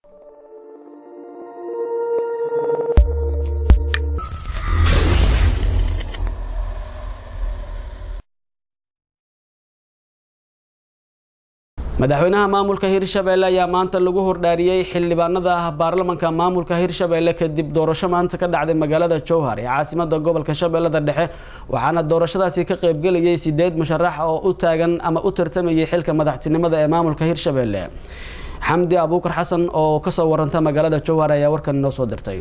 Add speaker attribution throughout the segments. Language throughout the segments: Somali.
Speaker 1: madaxweynaha maamulka hirshabelle ayaa maanta lagu hordhaariyey xildhibaanada ah baarlamanka maamulka hirshabelle kadib doorasho maanta ka dhacday magaalada jowhar ee caasimada gobolka shabeellada dhexe waxaana doorashadaasi ka qaybgelayay sideed musharax oo u taagan ama u tartamayay xilka madaxtinimada ee maamulka hirshabelle xamdi abuukar xasan oo kasoo waranta magaalada jowhar ayaa warkan inoo soo dirtay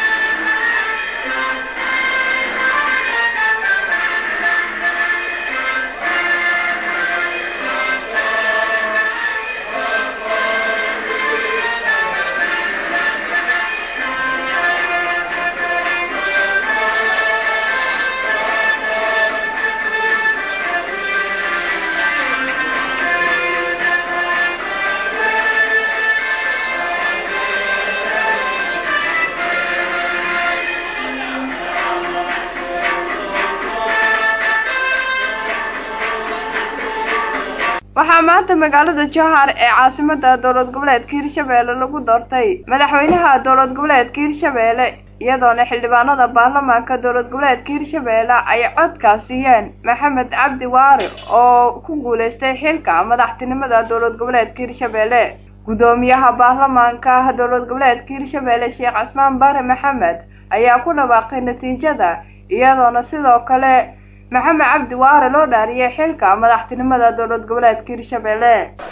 Speaker 2: waxaa maanta magaalada jowhar ee caasimada dowlad goboleedka hirshabeelle lagu doortay madaxweynaha dowlad goboleedka hirshabeelle iyadoona xildhibaanada baarlamaanka dowlad goboleedka hirshabeelle ay codkaas siiyeen maxamed cabdi waari oo ku guuleystay xilka madaxtinimada dowlad goboleedka hirshabeelle gudoomiyaha baarlamaanka dowlad goboleedka hirshabeelle sheekh casmaan bare maxamed ayaa ku dhawaaqay natiijada iyadoona sidoo kale maxamed cabdi waare loo dhaariyay xilka madaxtinimada dowlad goboleedka hirshabeelle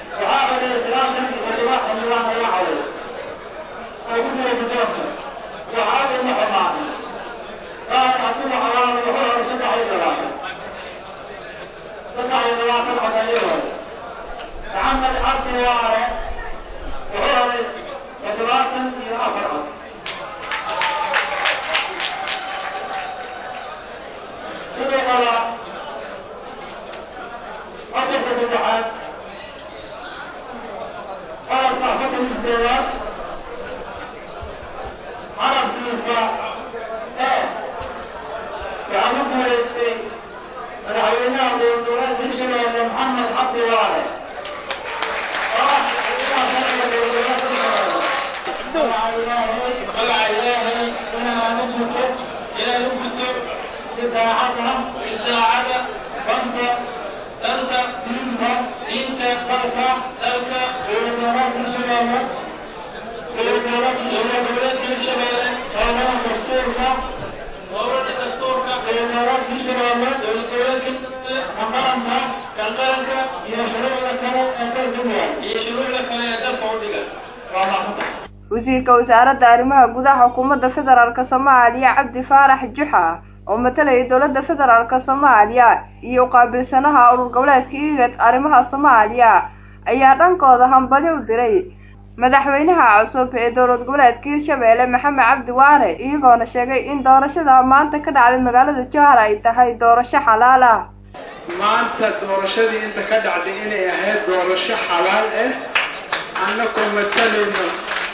Speaker 2: wasiirka wasaaradda arrimaha gudaha xukuumadda federaalk soomaaliya cabdi faarax juxa oo matalayay dowladda federaalk soomaaliya iyo uqaabilsanaha urur goboleedka igad arrimaha soomaaliya ayaa dhankooda hambali u diray madaxweynaha cusub ee dowlad goboleedka hirshabeelle maxamed cabdi waare iyagoona sheegay in doorashada maanta ka dhacday magaalada jowhar ay tahay doorasho xalaal ah
Speaker 3: maanta doorashadii inta ka dhacday inay ahayd doorasho xalaal ah annakoo matalayno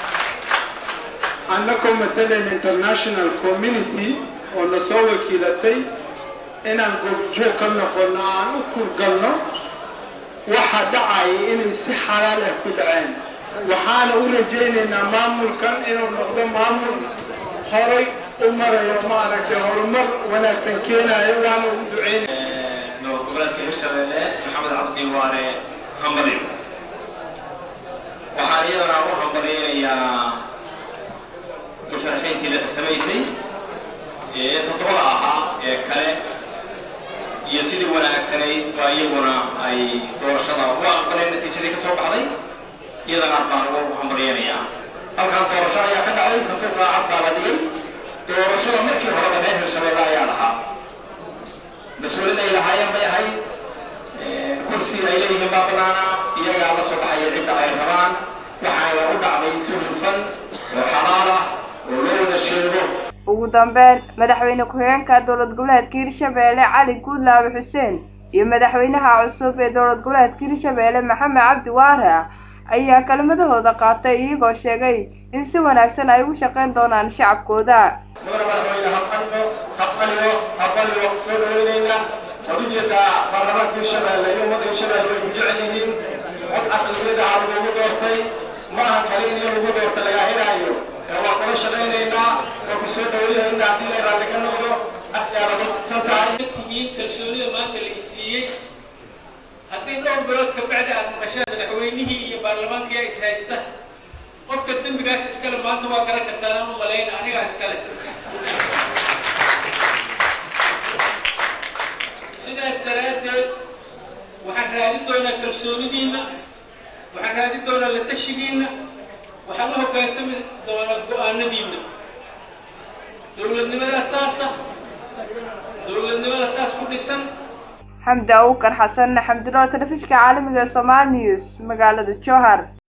Speaker 3: annakoo matalayno international community oo na soo wakiilatay inaan goobjoog ka noqono aan u kurgalno waxa dhacaya inay si xalaal ah ku dhaceen waxaana u rajaynaynaa maamulkan inuu noqdo maamul horay u marayo maaragtay horumar wanaagsan keenayo waana ugu ducaynaya
Speaker 4: dowlad goboleedka hirshabeelle maxamed cabdi waare hambali waxaan iyadana u hambaliyaynayaa musharaxiintii la samaysay ee toddobada ahaa ee kale iyo sidii wanaagsanayd waa iyaguna ay doorashada u aqbaleen natiijadii ka soo baxday iyadana baan ugu hambalyaynayaa halkan doorasho ayaa ka dhacday santuuqa cad baa la dhigay doorashada markii horeba reer hirshabeelle ayaa lahaa mas-uuliyad ay lahaayeen bay ahayd kursi ay leeyihiin baa banaana iyagaa la soo baxaya cidda ay rabaan waxayna u dhacday si hufan oo xalaal ah oo loo wada sheego
Speaker 2: ugu dambeyn madaxweyne ku-xigeenka dowlad goboleedka hirshabeelle cali guudlaabe xuseen iyo madaxweynaha cusub ee dowlad goboleedka hirshabeelle maxamed cabdi waare ayaa kelmadahooda qaatay iyagoo sheegay in si wanaagsan ay ugu shaqayn doonaan shacabkooda
Speaker 4: mudana madaxweyne haqaliyo haqaliyo haqaliyo soo dhaweynayna xuduudiyada baarlamaanka hirshabeelle iyo ummadda hirshabeelle way ku jecel yihiin cod aqliyada aa lagugu doortay ma aha kale in lagu doorta wada shaqaynaynaa waa ku soo dhaweynayna haddii la raalli ka noqdo aadsan tahay
Speaker 5: tihiin kalsoonida maanta la isiiyey haddii dhowr bilood ka bacdi aad maqashaan madaxweynihii iyo baarlamaankiyaa is haysta qofka dembigaas iskale maanta waa garan kartaan aan u malayna anigaa iskale sidaas daraaddeed waxaan raadin doonaa kalsoonidiinna waxaan raadin doonaa la tashigiinna waxaan u hoggaansami doonaa go-aanadiinna dowladnimada saasa dowladnimada saas ku dhisan
Speaker 2: xamdi awukar xasan xamdiroor telefishinka caalamiga ee somaali news magaalada jowhar